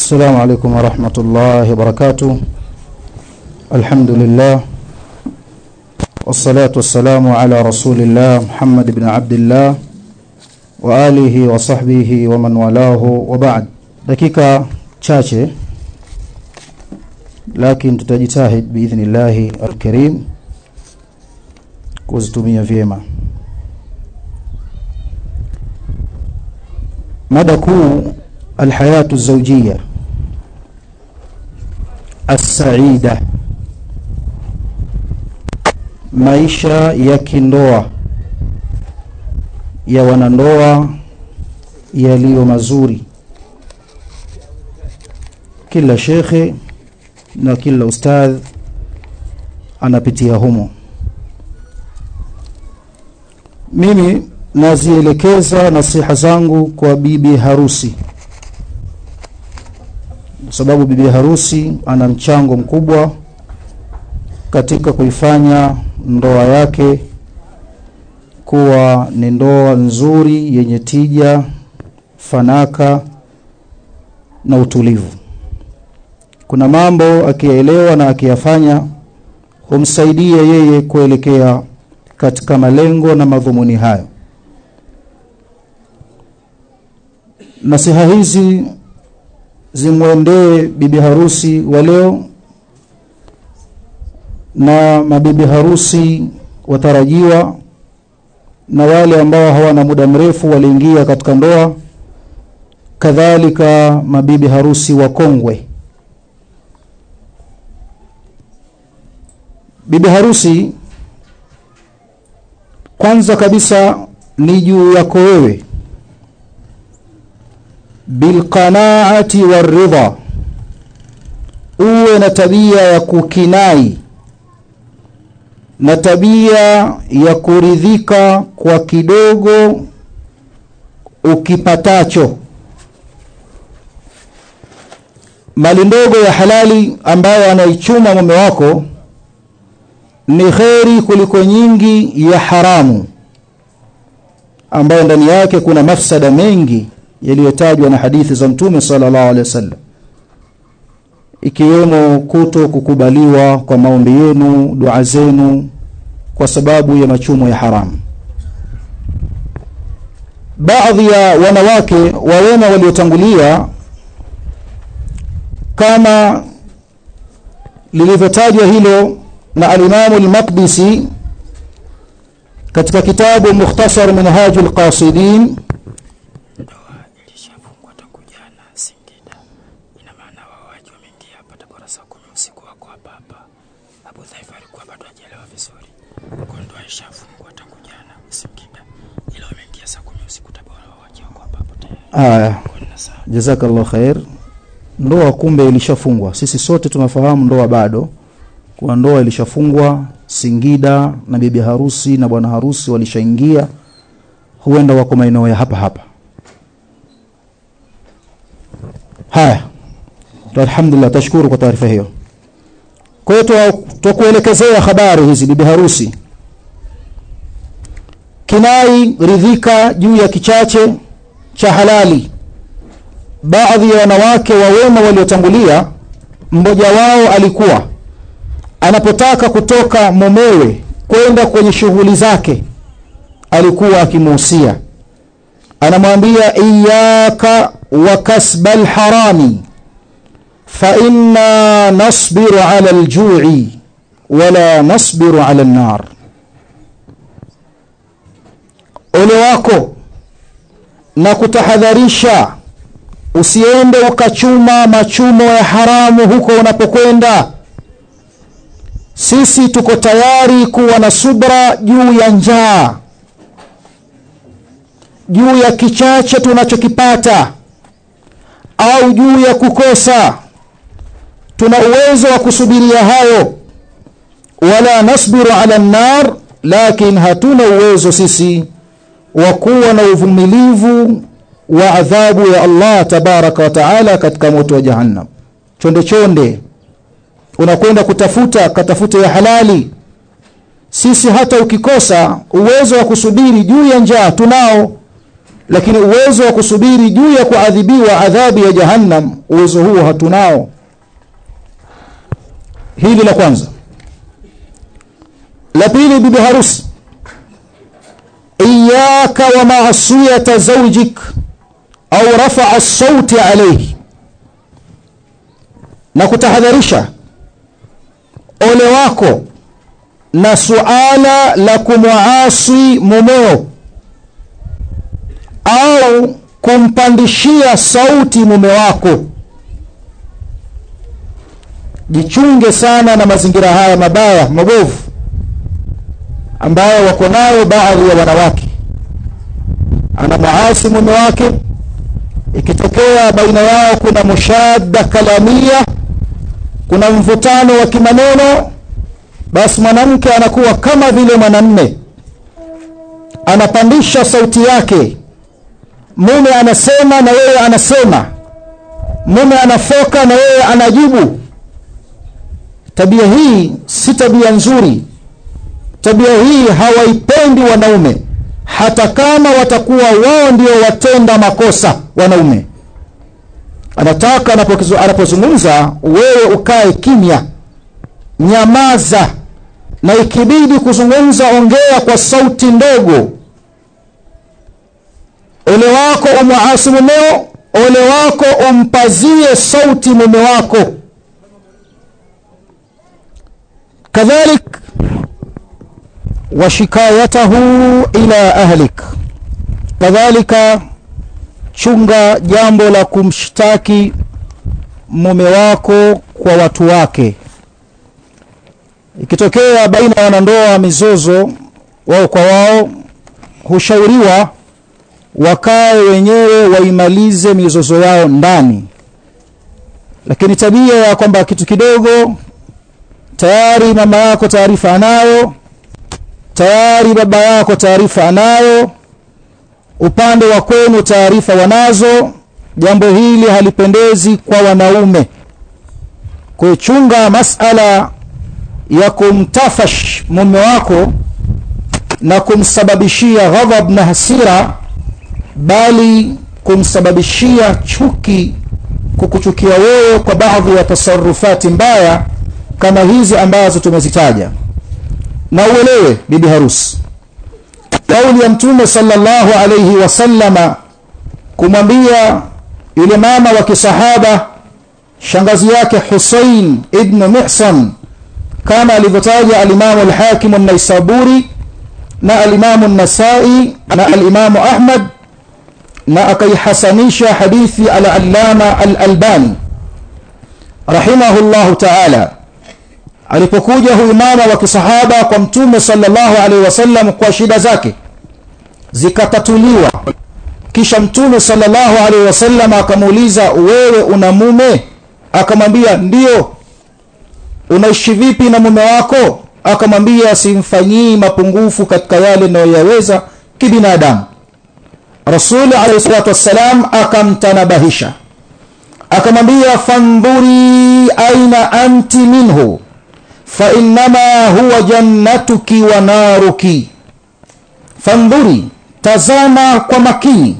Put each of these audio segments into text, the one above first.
السلام عليكم ورحمة الله وبركاته الحمد لله والصلاة والسلام على رسول الله محمد بن عبد الله وآله وصحبه ومن والاه وبعد dakika chache lakini tutajitahid biidhnillahi alkarim kuzitumia vyema mada kuu alhayatu zawjia assaida maisha ya kindoa ya wanandoa yaliyo mazuri kila shekhe na kila ustadh anapitia humo mimi nazielekeza nasiha zangu kwa bibi harusi kwa sababu bibi harusi ana mchango mkubwa katika kuifanya ndoa yake kuwa ni ndoa nzuri yenye tija fanaka na utulivu kuna mambo akiyaelewa na akiyafanya humsaidia yeye kuelekea katika malengo na madhumuni hayo nasiha hizi zimwendee bibi harusi wa leo na mabibi harusi watarajiwa na wale ambao hawana muda mrefu waliingia katika ndoa kadhalika mabibi harusi wakongwe bibi harusi kwanza kabisa ni juu yako wewe bilqanaati waridha uwe na tabia ya kukinai na tabia ya kuridhika kwa kidogo ukipatacho mali ndogo ya halali ambayo anaichuma mume wako ni kheri kuliko nyingi ya haramu ambayo ndani yake kuna mafsada mengi yaliyotajwa na hadithi za mtume sallallahu alaihi wasallam ikiwemo kuto kukubaliwa kwa maombi yenu dua zenu kwa sababu ya machumo ya haramu baadhi ya wanawake wawema waliotangulia kama lilivyotajwa hilo na alimamu al-Maqdisi katika kitabu Mukhtasar Minhaj al-Qasidin ndoa ilishafungwa tangu jana Singida. Ina maana wawaji wameingia hapa Tabora saa kumi usiku wako hapa hapa. Abu Dhaifa alikuwa bado hajaelewa vizuri, kwa ndoa ilishafungwa tangu jana Singida, ila wameingia saa kumi usiku Tabora, wawaji wako hapa hapo tayari. aya Kwa nina saa jazakallah khair ndoa kumbe ilishafungwa sisi sote tunafahamu ndoa bado kwa ndoa ilishafungwa Singida na bibi harusi na bwana harusi walishaingia huenda wako maeneo ya hapa hapa haya Tu- alhamdulillah tashukuru kwa taarifa hiyo kwa hiyo twa- twakuelekezea habari hizi bibi harusi kinai ridhika juu ya kichache cha halali baadhi ya wanawake wa wema waliotangulia mmoja wao alikuwa anapotaka kutoka mumewe kwenda kwenye shughuli zake alikuwa akimuhusia anamwambia iyaka wa kasba lharami fainna nasbiru ala ljui wala nasbiru ala lnar ole wako na kutahadharisha usiende ukachuma machumo ya haramu huko unapokwenda sisi tuko tayari kuwa na subra juu ya njaa juu ya kichache tunachokipata au juu ya kukosa tuna uwezo wa kusubiria hayo wala nasbiru ala nnar lakin hatuna uwezo sisi wa kuwa na uvumilivu wa adhabu ya Allah tabaraka wa taala katika moto wa jahannam chonde chonde unakwenda kutafuta katafuta ya halali sisi hata ukikosa uwezo wa kusubiri juu ya njaa tunao lakini uwezo wa kusubiri juu ya kuadhibiwa adhabu ya jahannam uwezo huo hatunao hili la kwanza la pili bibi harusi iyaka wa maasiyata zaujik au rafaa sauti alayhi na kutahadharisha ole wako na suala la kumwasi mumeo au kumpandishia sauti mume wako jichunge sana na mazingira haya mabaya mabovu ambayo wako nayo baadhi ya wanawake anamwasi mume wake ikitokea baina yao kuna mushadda kalamia kuna mvutano wa kimaneno basi mwanamke anakuwa kama vile mwanamme anapandisha sauti yake mume anasema na yeye anasema mume anafoka na yeye anajibu tabia hii si tabia nzuri tabia hii hawaipendi wanaume hata kama watakuwa wao ndio watenda makosa wanaume anataka anapozungumza wewe ukae kimya nyamaza na ikibidi kuzungumza ongea kwa sauti ndogo ole wako umwasi mumeo ole wako umpazie sauti mume wako kadhalik washikayatahu ila ahlik kadhalika chunga jambo la kumshtaki mume wako kwa watu wake ikitokea baina ya wanandoa mizozo wao kwa wao hushauriwa wakae wenyewe waimalize mizozo yao ndani lakini tabia ya kwamba kitu kidogo tayari mama yako taarifa anayo tayari baba yako taarifa anayo upande wa kwenu taarifa wanazo jambo hili halipendezi kwa wanaume kuchunga masala ya kumtafash mume wako na kumsababishia ghadhab na hasira bali kumsababishia chuki kukuchukia wewe kwa baadhi ya tasarufati mbaya kama hizi ambazo tumezitaja na uelewe bibi harusi kauli ya mtume sallallahu alayhi wasallama kumwambia yule mama wa kisahaba shangazi yake Husain ibn Mihsan kama alivyotaja alimamu al-Hakim an-Naisaburi na alimamu an-Nasai na alimamu Ahmad na akaihasanisha hadithi al-Allama al-Albani rahimahullahu ta'ala alipokuja huyu mama wa kisahaba kwa mtume sallallahu alaihi wasallam kwa shida zake zikatatuliwa kisha mtume sallallahu alaihi wasallam akamuuliza wewe una mume akamwambia ndio unaishi vipi na mume wako akamwambia simfanyii mapungufu katika yale ninayoyaweza kibinadamu rasuli alayhi salatu wassalam akamtanabahisha akamwambia fandhuri aina anti minhu fainama huwa jannatuki wa naruki fandhuri tazama kwa makini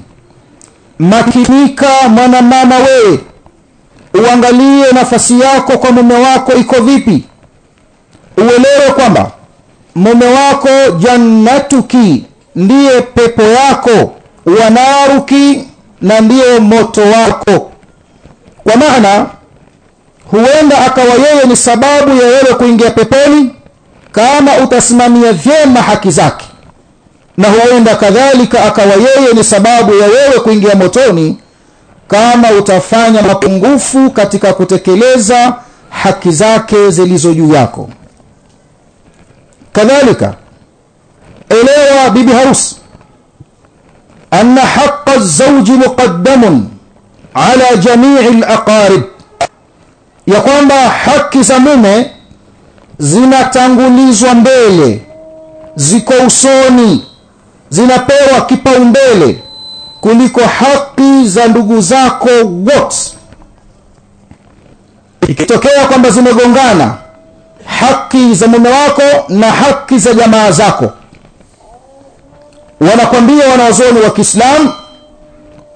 makinika mwanamama wewe uangalie nafasi yako kwa mume wako iko vipi uelewe kwamba mume wako jannatuki ndiye pepo yako wanaruki na ndiyo moto wako kwa maana huenda akawa yeye ni sababu ya wewe kuingia peponi kama utasimamia vyema haki zake na huenda kadhalika akawa yeye ni sababu ya wewe kuingia motoni kama utafanya mapungufu katika kutekeleza haki zake zilizo juu yako kadhalika elewa bibi harusi anna haqa zauji muqaddamun ala jamii alaqarib ya kwamba haki za mume zinatangulizwa mbele ziko usoni zinapewa kipaumbele kuliko haki za ndugu zako wote ikitokea kwamba zimegongana haki za mume wako na haki za jamaa zako wanakwambia wanazuoni wa kiislamu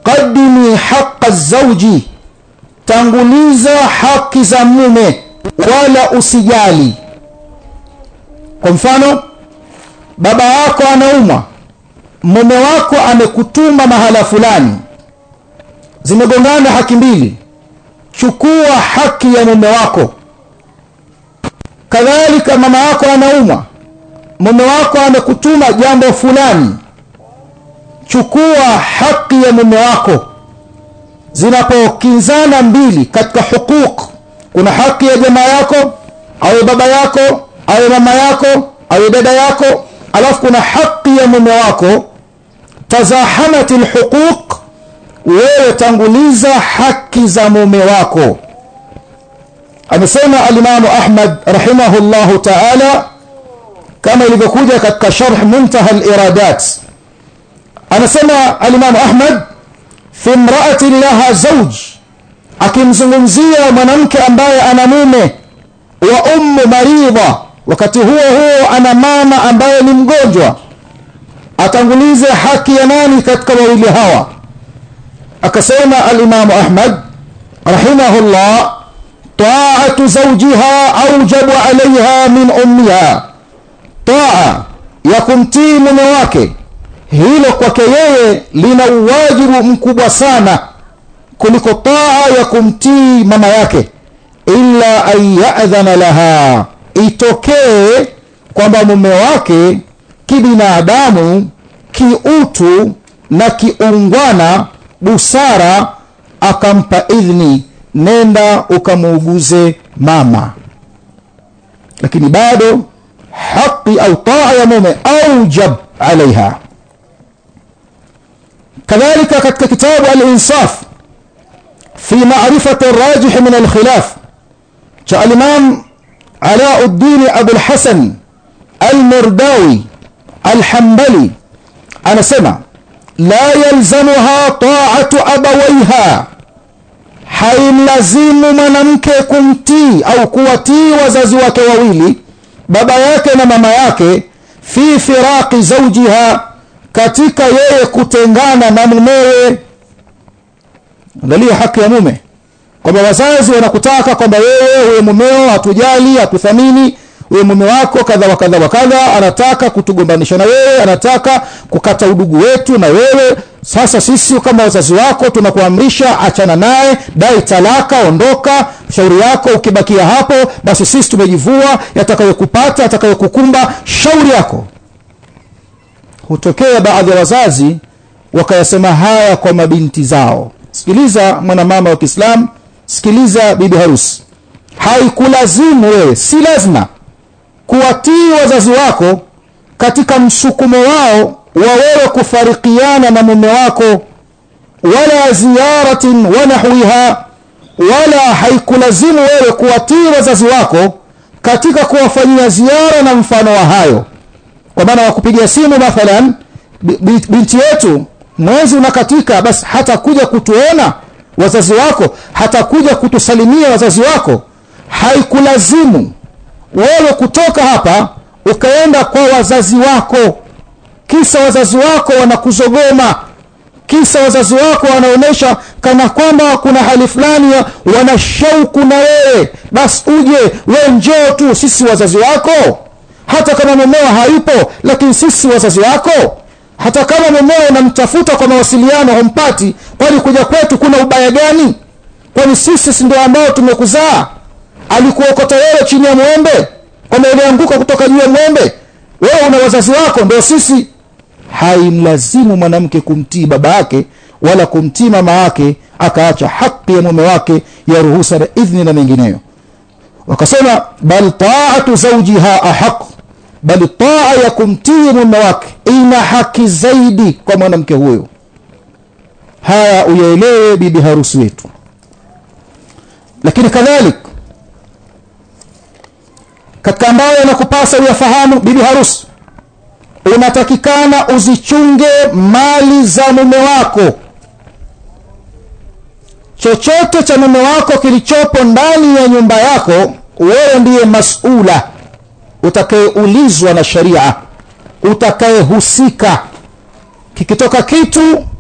qaddimi haqa zauji tanguliza haki za mume wala usijali kwa mfano baba yako anaumwa mume wako amekutuma mahala fulani zimegongana haki mbili chukua haki ya mume wako kadhalika mama yako anaumwa mume wako amekutuma jambo fulani chukua haki ya mume wako zinapokinzana mbili katika hukuk kuna haki ya jamaa yako awe baba yako awe mama yako awe dada yako alafu kuna haki ya mume wako tazahamat lhuquq wewe tanguliza haki za mume wako amesema alimamu ahmad rahimahullahu taala kama ilivyokuja katika sharh muntaha liradat anasema alimamu ahmad fi mraatin laha zauj akimzungumzia mwanamke ambaye ana mume wa ummu maridha wakati huo huo ana mama ambaye ni mgonjwa atangulize haki ya nani katika wawili hawa akasema alimamu ahmad rahimahullah taatu zaujiha aujabu alaiha min ummiha taa ya kumtii mume wake hilo kwake yeye lina uwajibu mkubwa sana kuliko taa ya kumtii mama yake illa an yadhana laha itokee kwamba mume wake kibinadamu kiutu na kiungwana busara akampa idhni nenda ukamuuguze mama lakini bado haqi au taa ya mume aujab alaiha kadhalika katika kitabu alinsaf fi marifati rajih min alkhilaf cha alimam alauddini abulhasan almurdawi alhambali anasema la yalzamuha taatu abawaiha haimlazimu mwanamke kumtii au kuwatii wazazi wake wawili baba yake na mama yake fi firaqi zaujiha katika yeye kutengana na mumewe angalia haki ya mume kwamba wazazi wanakutaka kwamba wewe huyo mumeo hatujali hatuthamini huyo mume wako kadha wa kadha wa kadha anataka kutugombanisha na wewe anataka kukata udugu wetu na wewe sasa sisi kama wazazi wako tunakuamrisha achana naye dai talaka ondoka shauri yako ukibakia hapo basi sisi tumejivua yatakayokupata yatakayokukumba shauri yako hutokea baadhi ya wazazi wakayasema haya kwa mabinti zao sikiliza mwanamama wa kiislamu sikiliza bibi harusi haikulazimu wewe si lazima kuwatii wazazi wako katika msukumo wao wa wewe kufarikiana na mume wako wala ziyaratin wa nahwiha wala haikulazimu wewe kuwatii wazazi wako katika kuwafanyia ziara na mfano wa hayo kwa maana wakupigia simu mathalan binti yetu mwezi unakatika basi hata kuja kutuona wazazi wako hata kuja kutusalimia wazazi wako haikulazimu wewe kutoka hapa ukaenda kwa wazazi wako kisa wazazi wako wanakuzogoma kisa wazazi wako wanaonyesha kana kwamba kuna hali fulani wana shauku na wewe basi uje we njoo tu sisi wazazi wako hata kama mumeo hayupo lakini sisi wazazi wako hata kama mumeo unamtafuta kwa mawasiliano humpati kwani kuja kwetu kuna ubaya gani kwani sisi si ndio ambao tumekuzaa alikuokota wewe chini ya mwembe kwamba ulianguka kutoka juu ya mwembe wewe una wazazi wako ndio sisi haimlazimu mwanamke kumtii baba yake wala kumtii mama yake akaacha haki ya mume wake ya ruhusa na idhni na mengineyo wakasema bal taatu zaujiha ahaq bali taa ya kumtii mume wake ina haki zaidi kwa mwanamke huyo haya uyaelewe bibi harusi wetu lakini kadhalik katika ambayo yanakupasa uyafahamu bibi harusi unatakikana uzichunge mali za mume wako chochote cha mume wako kilichopo ndani ya nyumba yako wewe ndiye masula utakayeulizwa na sharia utakayehusika kikitoka kitu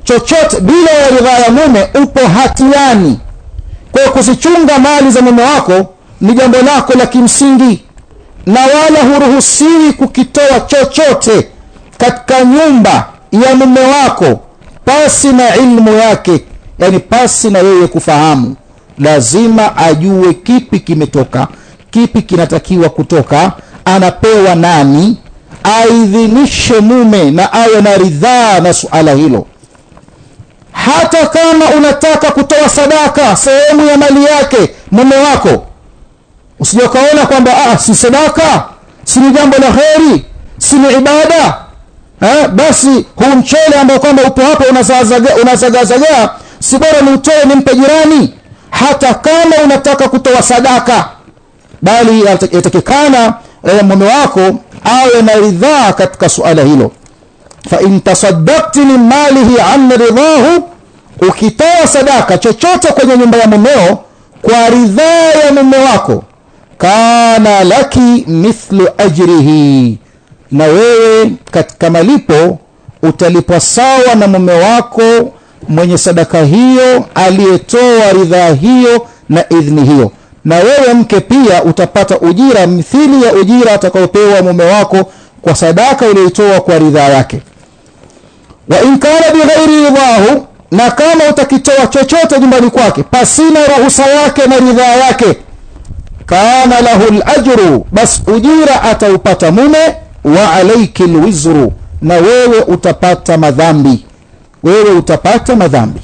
chochote bila ya ridhaa ya mume upo hatiani kwa hiyo kuzichunga mali za mume wako ni jambo lako la kimsingi na wala huruhusiwi kukitoa chochote katika nyumba ya mume wako pasi na ilmu yake yani pasi na yeye kufahamu lazima ajue kipi kimetoka kipi kinatakiwa kutoka anapewa nani aidhinishe mume na awe na ridhaa na suala hilo hata kama unataka kutoa sadaka sehemu ya mali yake mume wako usije ukaona kwamba ah, si sadaka si ni jambo la kheri si ni ibada eh, basi huu mchele ambao kwamba upo hapa unazagazagaa si bora ni utoe nimpe jirani hata kama unataka kutoa sadaka bali yatakikana eh, mume wako awe na ridhaa katika suala hilo fain tasaddakti min malihi an ridhahu ukitoa sadaka chochote kwenye nyumba ya mumeo kwa ridhaa ya mume wako kana laki mithlu ajrihi na wewe katika malipo utalipwa sawa na mume wako mwenye sadaka hiyo aliyetoa ridhaa hiyo na idhni hiyo na wewe mke pia utapata ujira mithili ya ujira atakaopewa mume wako kwa sadaka uliyoitoa kwa ridhaa yake wa in kana bighairi ridhahu na kama utakitoa chochote nyumbani kwake pasina ruhusa yake na ridhaa yake kana lahu lajru bas ujira ataupata mume wa alaiki lwizru na wewe utapata madhambi wewe utapata madhambi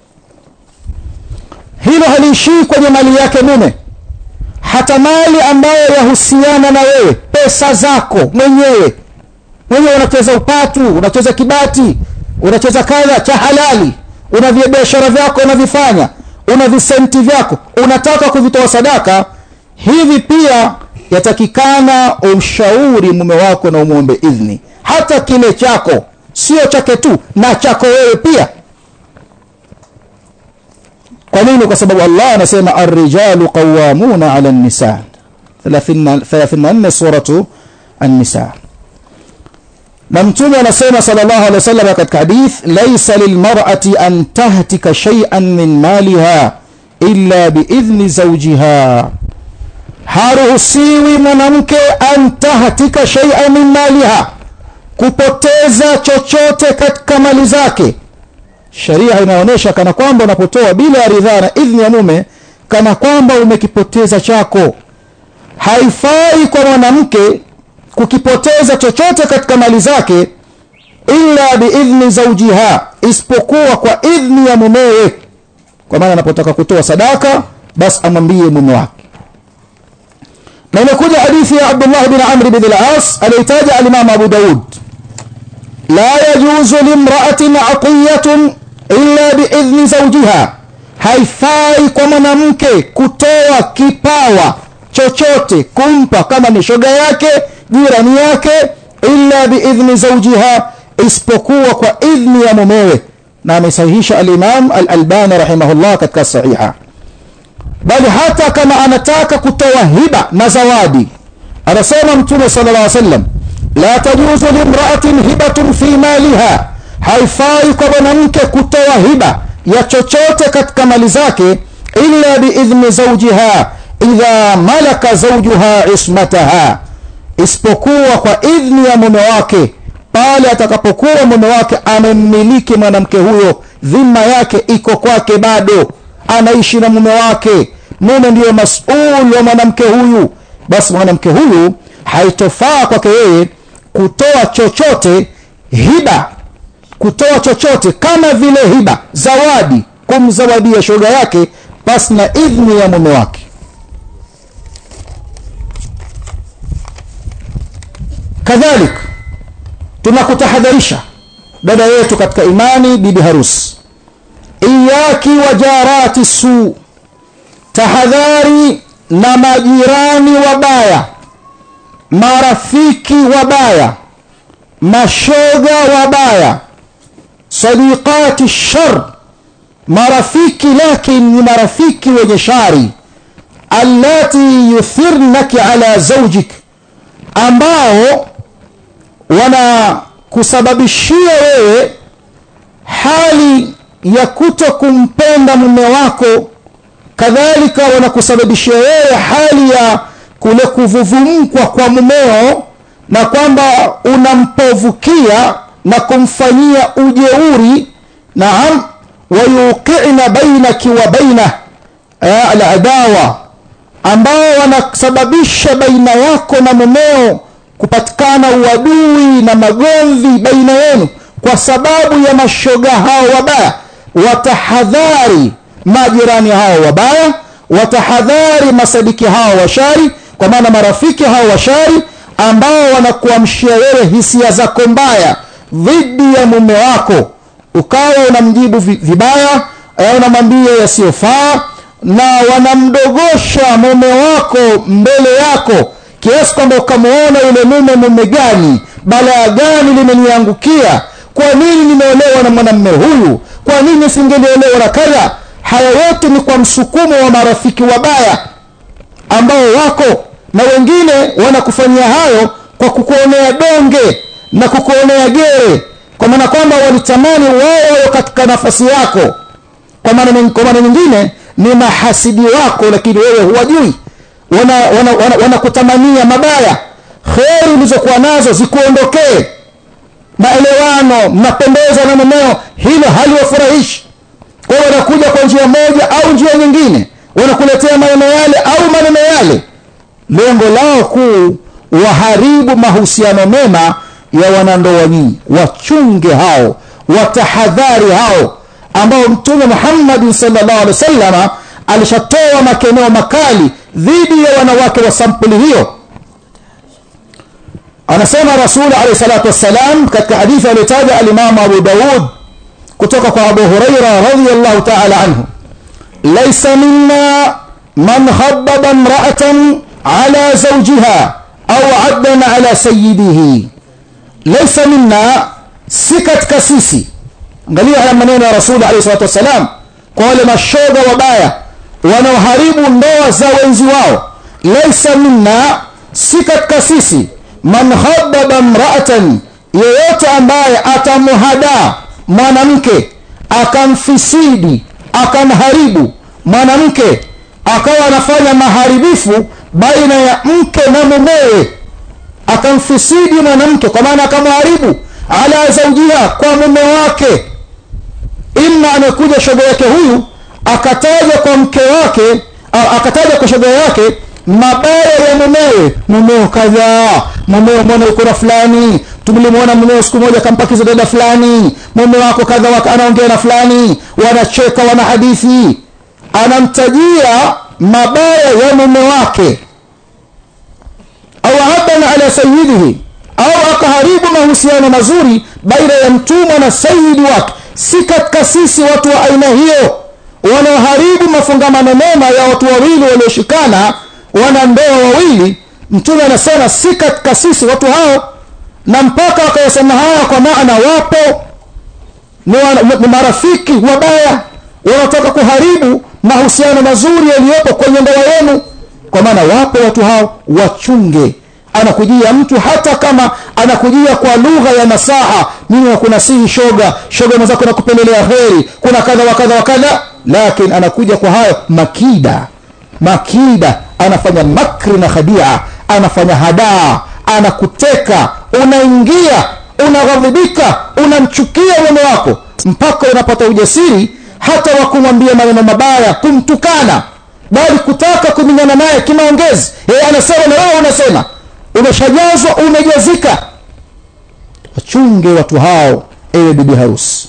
hilo haliishii kwenye mali yake mume hata mali ambayo yahusiana na wewe pesa zako mwenyewe mwenyewe unacheza upatu unacheza kibati unacheza kadha cha halali una biashara vyako unavifanya una visenti vyako unataka kuvitoa sadaka hivi pia yatakikana umshauri mume wako na umwombe idhni hata kile chako sio chake tu na chako wewe pia kwa nini kwa sababu allah anasema arrijalu qawamuna ala nisa 34 suratu an-nisa na mtume anasema sallallahu alaihi wasallam katika hadith laysa lilmar'ati an tahtika shay'an min maliha illa biidhni zawjiha haruhusiwi mwanamke an tahtika shay'an min maliha kupoteza chochote katika mali zake sharia inaonyesha kana kwamba unapotoa bila ya ridhaa na idhni ya mume kana kwamba umekipoteza chako haifai kwa mwanamke kukipoteza chochote katika mali zake illa biidhni zaujiha isipokuwa kwa idhni ya mumewe kwa maana anapotaka kutoa sadaka basi amwambie mume wake na imekuja hadithi ya abdullah bin amri bin al-as aliyotaja alimamu abu daud la yajuzu limraatin aqiyatun illa biidhni zaujiha haifai kwa mwanamke kutoa kipawa chochote kumpa kama ni shoga yake jirani yake illa biidhni zaujiha isipokuwa kwa idhni ya mumewe na amesahihisha alimam alalbani rahimahullah katika sahiha bali hata kama anataka kutoa hiba na zawadi anasema mtume sala llah sallam la tajuzu limraatin hibatun fi maliha haifai kwa mwanamke kutoa hiba ya chochote katika mali zake illa biidhni zaujiha idha malaka zaujuha ismataha isipokuwa kwa idhni ya mume wake pale atakapokuwa mume wake amemmiliki mwanamke huyo dhima yake iko kwake bado anaishi na mume wake mume ndiyo masul wa mwanamke huyu basi mwanamke huyu haitofaa kwake yeye kutoa chochote hiba kutoa chochote kama vile hiba zawadi kumzawadia shoga yake pasi na idhni ya mume wake kadhalik tunakutahadharisha dada yetu katika imani bibi harusi iyaki wa jarati suu tahadhari na majirani wabaya marafiki wabaya mashoga wabaya sadiqati shar marafiki lakin ni marafiki wenye shari allati yuthirnaki ala zaujik ambao wanakusababishia wewe hali ya kuto kumpenda mume wako kadhalika wanakusababishia wewe hali ya kule kuvuvumkwa kwa mumeo na kwamba unampovukia na kumfanyia ujeuri naam wayuqina bainaki wa baina aladawa ambao wanasababisha baina yako na mumeo kupatikana uadui na magomvi baina yenu kwa sababu ya mashoga hao wabaya watahadhari majirani hao wabaya watahadhari masadiki hao washari kwa maana marafiki hao washari ambao wanakuamshia wewe hisia zako mbaya dhidi ya mume wako ukawa unamjibu vibaya unamwambia yasiyofaa na wanamdogosha mume wako mbele yako kiasi kwamba ukamwona yule mume mume gani balaa gani limeniangukia kwa nini nimeolewa na mwanamme huyu kwa nini singeliolewa na kadha haya yote ni kwa msukumo wa marafiki wabaya ambao wako na wengine wanakufanyia hayo kwa kukuonea donge na kukuonea gere kwa maana kwamba walitamani wao katika nafasi yako kwa maana nyingine ni mahasidi wako lakini wewe huwajui wanakutamania wana, wana, wana mabaya kheri ulizokuwa nazo zikuondokee maelewano mnapendeza na mumeo hilo haliwafurahishi kwa hiyo wanakuja kwa njia moja au njia nyingine wanakuletea maneno yale au maneno yale lengo lao kuu waharibu mahusiano mema ya wanandoa nyinyi wachunge hao watahadhari hao ambao mtume muhammadin salllah alih wasalama alishatoa makeneo makali dhidi ya wanawake wa sampuli hiyo anasema rasuli alehi salatu wassalam katika hadithi aliyotaja alimamu abu daud kutoka kwa abu huraira radiallahu taala anhu laisa minna man khababa mraatan ala zaujiha au addana ala sayidihi laisa minna si katika sisi angalia haya maneno ya rasuli alehi salatu wassalam kwa wale mashoga wabaya wanaoharibu ndoa za wenzi wao laisa minna si katika sisi man khababa mraatan yeyote ambaye atamhadaa mwanamke akamfisidi akamharibu mwanamke akawa anafanya maharibifu baina ya mke na mumewe akamfisidi mwanamke kwa maana akamharibu ala zaujiha kwa mume wake ima amekuja shoga yake huyu akataja kwa mke wake akataja kwa shoga yake mabaya ya mumewe mumeo kadhaa mumeo mwana yuko na fulani tulimwona mumeo siku moja akampakiza dada fulani mume wako kadha anaongea na fulani wanacheka wana hadithi anamtajia mabaya ya mume wake au abana ala sayidihi au akaharibu mahusiano mazuri baina ya mtumwa na sayidi wake si katika sisi watu wa aina hiyo wanaoharibu mafungamano mema ya watu wawili walioshikana wana ndoa wawili mtume anasema si katika sisi watu hao na mpaka wakayasema haya kwa maana wapo ni, wa, ni marafiki wabaya wanaotaka kuharibu mahusiano mazuri yaliyopo kwenye ndoa yenu kwa maana wapo watu hao wachunge anakujia mtu hata kama anakujia kwa lugha ya nasaha mimi nakunasihi shoga shoga mwenzako nakupelelea heri kuna kadha wa kadha wa kadha lakini anakuja kwa hayo makida makida anafanya makri na khadia anafanya hadaa anakuteka unaingia unaghadhibika unamchukia mume wako mpaka unapata ujasiri hata wa kumwambia maneno mabaya kumtukana bali kutaka kuminyana naye kimaongezi yeye anasema na wewe unasema umeshajazwa umejazika wachunge watu hao ewe bibi harusi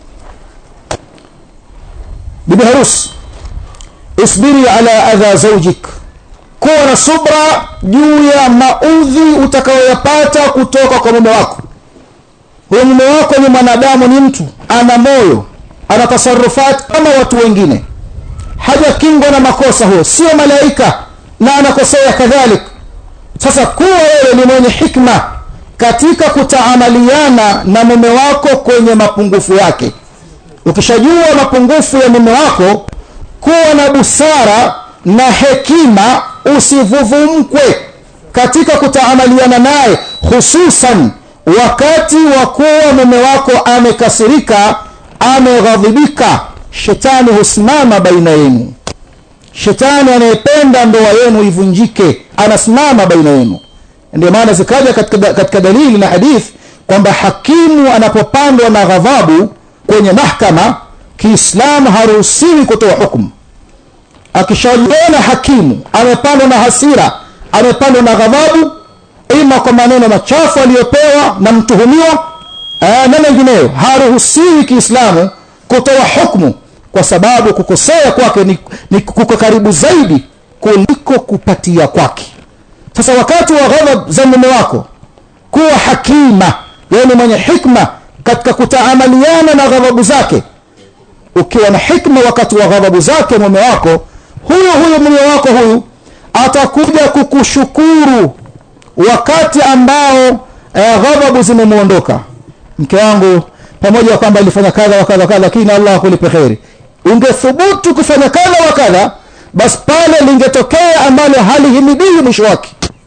bibi harusi isbiri ala adha zaujik kuwa na subra juu ya maudhi utakayoyapata kutoka kwa mume wako huyo mume wako ni mwanadamu ni mtu ana moyo ana tasarufat kama watu wengine hajakingwa na makosa huyo sio malaika na anakosea kadhalika sasa kuwa wewe ni mwenye hikma katika kutaamaliana na mume wako kwenye mapungufu yake ukishajua mapungufu ya mume wako kuwa na busara na hekima usivuvumkwe katika kutaamaliana naye hususan wakati wa kuwa mume wako amekasirika ameghadhibika shetani husimama baina yenu shetani anayependa ndoa yenu ivunjike anasimama baina yenu ndio maana zikaja katika, katika dalili na hadithi kwamba hakimu anapopandwa na ghadhabu kwenye mahkama kiislamu haruhusiwi kutoa hukumu akishajiona hakimu amepandwa na hasira amepandwa na ghadhabu ima kwa maneno machafu aliyopewa na mtuhumiwa na mengineyo haruhusiwi kiislamu kutoa hukmu kwa sababu kukosea kwake ni, ni kuko karibu zaidi kuliko kupatia kwake sasa wakati wa ghadhab za mume wako kuwa hakima yani mwenye hikma katika kutaamaliana na ghadhabu zake ukiwa na hikma wakati wa ghadhabu zake mume wako huyo huyo mume wako huyu atakuja kukushukuru wakati ambao eh, ghadhabu zimemwondoka mke wangu pamoja na kwamba alifanya kadha wa kadha kadha lakini allah akulipe kheri ungethubutu kufanya kadha wa kadha basi pale lingetokea ambalo halihimidihi mwisho wake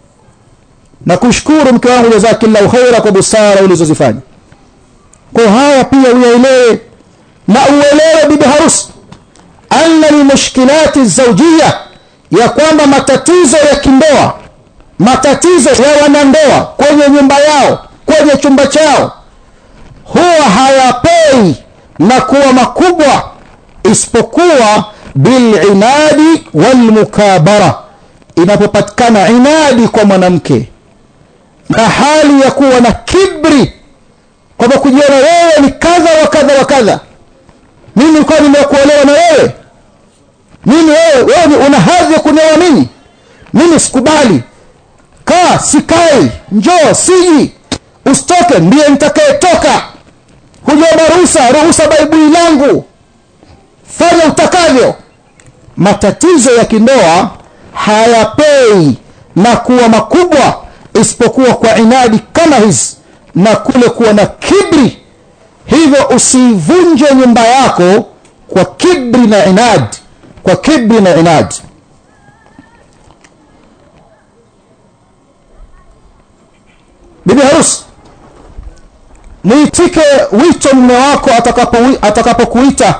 na kushukuru mke wangu jazakillahu khaira kwa busara ulizozifanya kwa haya pia uyaelewe na uelewe bibi harusi anna lmushkilati zaujia ya kwamba matatizo ya kindoa matatizo ya wanandoa kwenye nyumba yao kwenye chumba chao huwa hayapei na kuwa makubwa isipokuwa bilinadi walmukabara inapopatikana inadi kwa mwanamke na hali ya kuwa na kibri kwamba kujiona wewe ni kadha wa kadha wa kadha mimi nilikuwa nimekuolewa na wewe mimi wewe wewe una hadhi ya kunioa mimi mimi sikubali kaa sikai njoo siji usitoke ndiye nitakayetoka hujaomba ruhusa ruhusa baibui langu fanya utakavyo matatizo ya kindoa hayapei na kuwa makubwa isipokuwa kwa inadi kama hizi na kule kuwa na kibri hivyo usivunje nyumba yako kwa kibri na inad kwa kibri na inad bibi harusi mwitike wito mume wako atakapokuita atakapo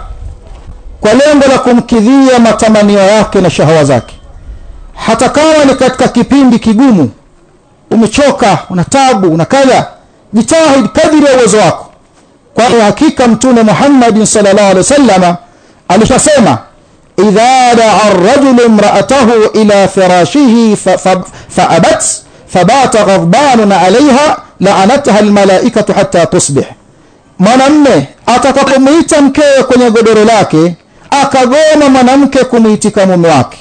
kwa lengo la kumkidhia matamanio yake na shahawa zake hata kama ni katika kipindi kigumu umechoka una tabu una kadha jitahid kadiri ya uwezo wako kwani hakika mtume muhammadin salllah alih wasalama alishasema idha daa rajulu imraatahu ila firashihi faabat fabata ghadbanun alaiha laanatha lmalaikatu hata tusbih mwanamme atakapomwita mkewe kwenye godoro lake akagoma mwanamke kumwitika mume wake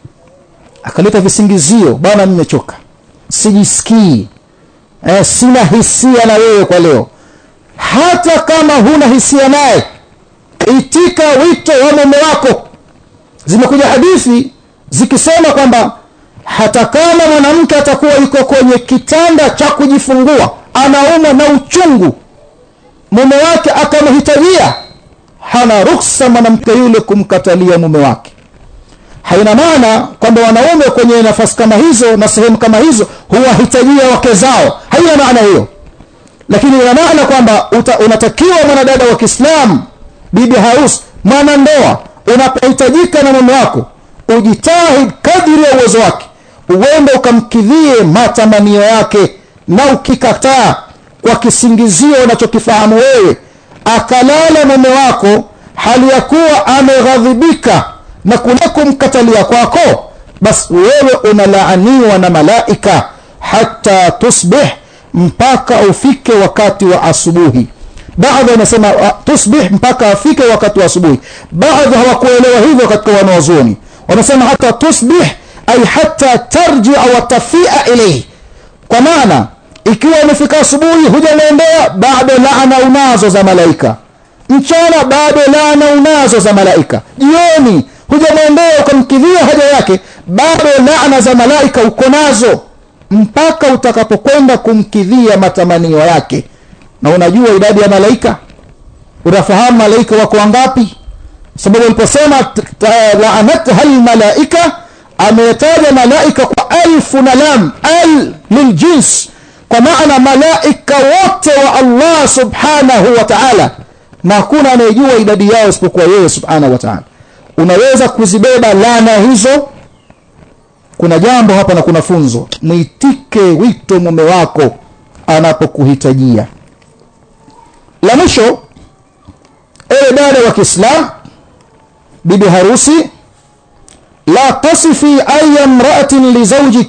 akaleta visingizio bwana nimechoka sijisikii eh, sina hisia na wewe kwa leo hata kama huna hisia naye itika wito wa mume wako zimekuja hadithi zikisema kwamba hata kama mwanamke atakuwa yuko kwenye kitanda cha kujifungua anaumwa na uchungu mume wake akamhitajia hana ruksa mwanamke yule kumkatalia mume wake haina maana kwamba wanaume kwenye nafasi kama hizo na sehemu kama hizo huwahitajia wake zao haina maana hiyo lakini ina maana kwamba unatakiwa mwanadada wa kiislamu bibi harusi mwanandoa unapohitajika na mume wako ujitahid kadiri ya uwezo wake uende ukamkidhie matamanio yake na ukikataa kwa kisingizio unachokifahamu wewe akalala mume wako hali ya kuwa ameghadhibika na kule kumkatalia kwako basi wewe unalaaniwa na malaika hata tusbih mpaka ufike wakati wa asubuhi baadhi wanasema tusbih mpaka afike wakati wa asubuhi baadhi hawakuelewa hivyo katika wanawazuoni wanasema hata tusbih ay hata tarjia watafia ilaihi kwa maana ikiwa umefika asubuhi hujamwendea bado laana unazo za malaika mchana bado laana unazo za malaika jioni hujamwendea ukamkidhia haja yake bado laana za malaika uko nazo mpaka utakapokwenda kumkidhia matamanio yake na unajua idadi ya malaika unafahamu malaika wako wangapi sababu aliposema laanatha lmalaika ametaja malaika kwa alfu na lam al liljins kwa maana malaika wote wa allah subhanahu wa taala na hakuna anayejua idadi yao isipokuwa yeye subhanahu wa ta'ala unaweza kuzibeba lana hizo kuna jambo hapa na kuna funzo mwitike wito mume wako anapokuhitajia la mwisho ewe dada wa kiislam bibi harusi la tasifi aya mraatin lizaujik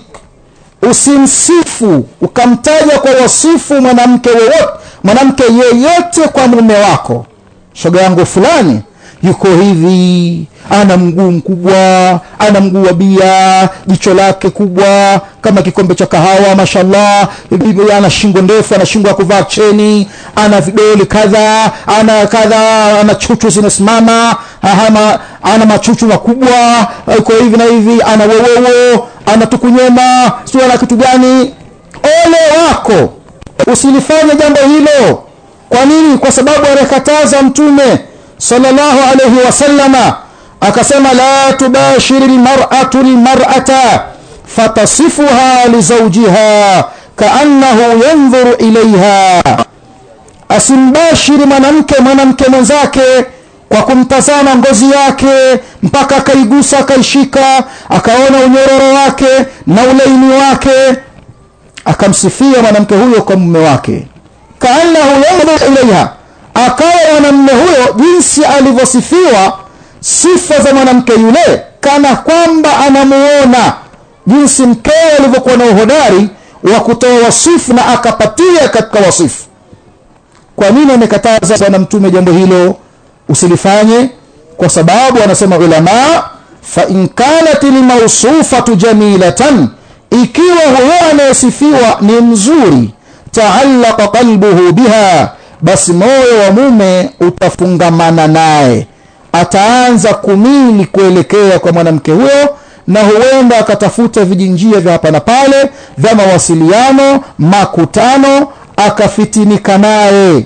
usimsifu ukamtaja kwa wasifu mwanamke wowote mwanamke yeyote kwa mume wako shoga yangu fulani yuko hivi ana mguu mkubwa ana mguu wa bia jicho lake kubwa kama kikombe cha kahawa mashallah ana shingo ndefu ana shingo ya kuvaa cheni ana vidoli kadha ana kadha ana chuchu zinasimama ana, ana machuchu makubwa iko hivi na hivi ana wewewo ana tukunyema sio ana kitu gani ole wako usilifanye jambo hilo kwa nini kwa sababu anakataza mtume sallallahu alayhi wasallama akasema la tubashiri lmar'atu lmar'ata fatasifuha lizaujiha kaannahu yandhuru ilaiha asimbashiri mwanamke mwanamke mwenzake kwa kumtazama ngozi yake mpaka akaigusa akaishika akaona unyororo wake na ulaini wake akamsifia mwanamke huyo kwa mume wake kaannahu yandhuru ilaiha akawa mwanamume huyo jinsi alivyosifiwa sifa za mwanamke yule kana kwamba anamuona jinsi mkewe alivyokuwa na uhodari wa kutoa wasifu na akapatia katika wasifu kwa nini amekataza bwana mtume jambo hilo usilifanye kwa sababu anasema ulama fa in kanat lmausufatu jamilatan ikiwa huyo anayesifiwa ni mzuri taallaqa qalbuhu biha basi moyo wa mume utafungamana naye ataanza kumili kuelekea kwa mwanamke huyo na huenda akatafuta vijinjia vya hapa na pale vya mawasiliano makutano akafitinika naye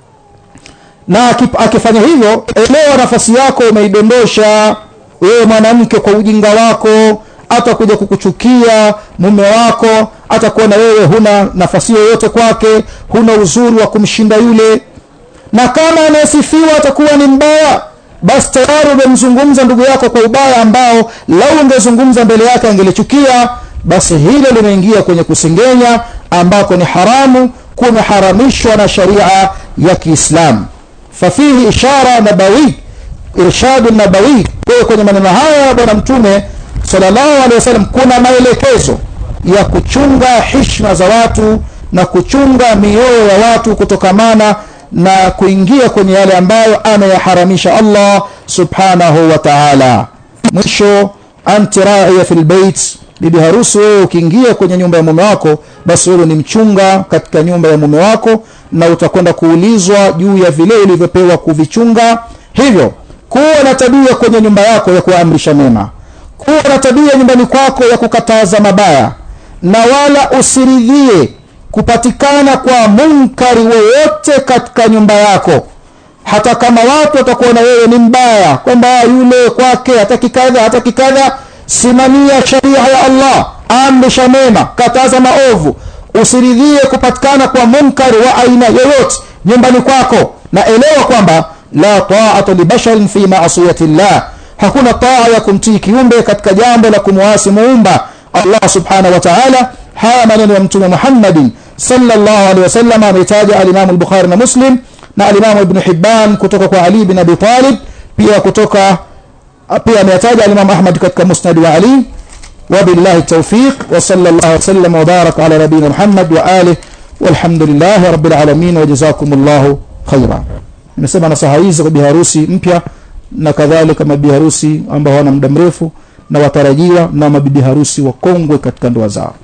na akifanya hivyo elewa nafasi yako umeidondosha wewe mwanamke kwa ujinga wako atakuja kukuchukia mume wako atakuona wewe huna nafasi yoyote kwake huna uzuri wa kumshinda yule na kama anayesifiwa atakuwa ni mbaya basi tayari umemzungumza ndugu yako kwa ubaya ambao lau ungezungumza mbele yake angelichukia basi hilo limeingia kwenye kusengenya ambako ni haramu kumeharamishwa na sharia ya kiislamu fafihi ishara nabawi irshadu nabawi kwa kwenye maneno haya ya bwana mtume sallallahu alaihi wasallam kuna maelekezo ya kuchunga hishma za watu na kuchunga mioyo ya watu kutokamana na kuingia kwenye yale ambayo anayaharamisha Allah subhanahu wa ta'ala mwisho anti ra'iya fil bait bibi harusi wewe ukiingia kwenye nyumba ya mume wako basi wewe ni mchunga katika nyumba ya mume wako na utakwenda kuulizwa juu ya vile ulivyopewa kuvichunga hivyo kuwa na tabia kwenye nyumba yako ya kuamrisha mema kuwa na tabia nyumbani kwako ya kukataza mabaya na wala usiridhie kupatikana kwa munkari wowote katika nyumba yako hata kama watu watakuona wewe ni mbaya kwamba yule kwake hataki kadha hataki kadha simamia sharia ya allah amrisha mema kataza maovu usiridhie kupatikana kwa munkari wa aina yoyote nyumbani kwako na elewa kwamba la taata libasharin fi maasiyati llah hakuna taa ya kumtii kiumbe katika jambo la kumwasi muumba allah subhanahu wa taala haya maneno ya mtume muhammadin sallallahu alaihi wasallam ametaja alimamu al-bukhari na muslim na alimamu ibn hibban kutoka kwa ali bin abi talib pia kutoka pia ametaja alimamu ahmad katika musnad wa ali وبالله التوفيق وصلى الله وسلم وبارك على نبينا محمد وآله والحمد لله رب العالمين وجزاكم الله خيرا nimesema nasaha hizi kwa biharusi mpya na kadhalika mabibi harusi ambao wana muda mrefu na watarajiwa na mabibi harusi wakongwe katika ndoa zao